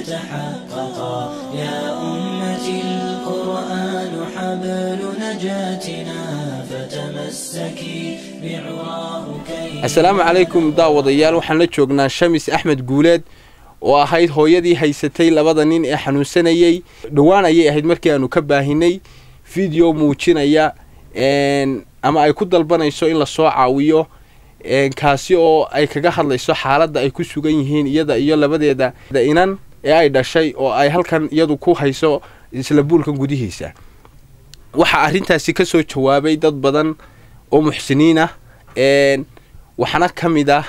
يتحققا يا أمتي القرآن حبل نجاتنا فتمسكي بعراه كي assalaamu calaykum daawadayaal waxaan la joognaa shamis axmed guuleed oo ahayd hooyadii haysatay labada nin ee xanuunsanayey dhowaan ayay ahayd markii aanu ka baahinay video muujinaya ama ay ku dalbanayso in lasoo caawiyo kaasi oo ay kaga hadlayso xaaladda ay ku sugan yihiin iyada iyo labadeeda inan ee ay dhashay oo ay halkan iyadu ku hayso isla buulkan gudihiisa waxaa arrintaasi ka soo jawaabay dad badan oo muxsiniin ah waxaana ka mid ah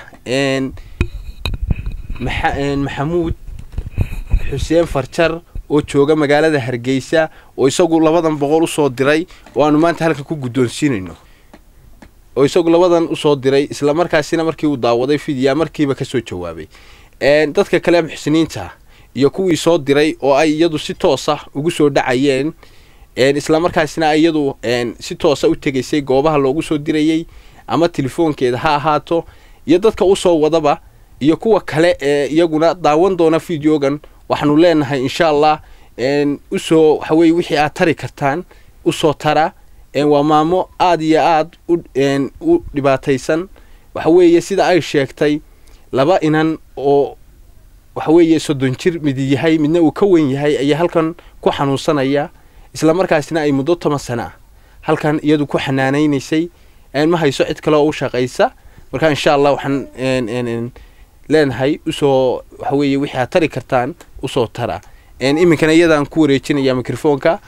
maxamuud xuseen farjar oo jooga magaalada hargeysa oo isagu labadan boqol usoo diray oo aanu maanta halkan ku guddoonsiinayno oo isagu labadan usoo diray isla markaasina markii uu daawaday fidia markiiba kasoo jawaabay dadka kale muxsiniinta iyo kuwii soo diray oo ay iyadu si toosa ugu soo dhacayeen isla markaasina iyadu si toosa u tegaysay goobaha loogu soo dirayey ama telefoonkeeda ha ahaato iyo dadka usoo wadaba iyo kuwa kale ee iyaguna daawan doona videogan waxaanu leenahay insha allah usoo waxaweye wixii aad tari kartaan usoo tara waa maamo aada iyo aada u dhibaataysan waxaweeye sida ay sheegtay laba inan oo waxaweeye soddon jir mid yahay midna uu ka wen yahay ayaa halkan ku xanuunsanaya isla markaasina ay muddo toban sano ah halkan iyadu ku xanaanaynaysay ma hayso cid kale oo u shaqaysa marka insha allah waxaan leenahay usoo waxaweeye wixii aad tari kartaan usoo tara iminkana iyadaan ku wareejinaya microfoonka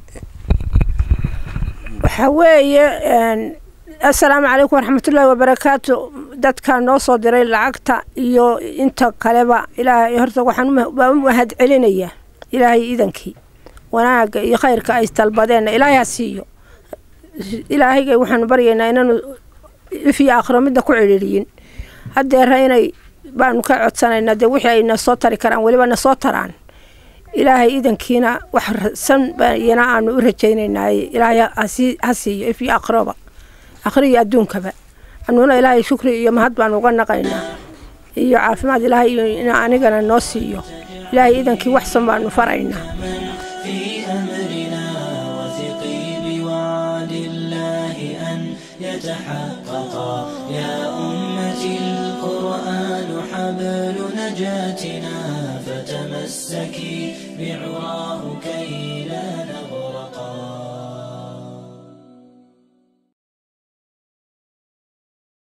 waxaa weeye assalaamu calaykum waraxmatullaahi wabarakaatu dadkaa noo soo diray lacagta iyo inta kaleba ilaahay horta waxaan waa u mahad celinayaa ilaahay iidankii wanaagga iyo khayrka ay dalbadeenna ilaahay ha siiyo ilaahayga waxaanu baryaynaa inaanu ifiyo aakhiro midna ku cidhiiriyin haddeera inay baanu ka codsanaynaa dee wixii ay na soo tari karaan weliba na soo taraan ilaahay iidankiina wax san bayana aanu u rajaynaynaaye ilaahay ha siiyo ifiyo aakhiraba aakhiro iyo adduunkaba anuuna ilaahay shukri iyo mahad baanu uga naqaynaa iyo caafimaad ilaahay in anigana noo siiyo ilaahay iidankii wax san baanu faraynaa في أمرنا وثقي بوعد الله أن يتحققا يا أمتي القرآن حبل نجاتنا فتمسكي بعراه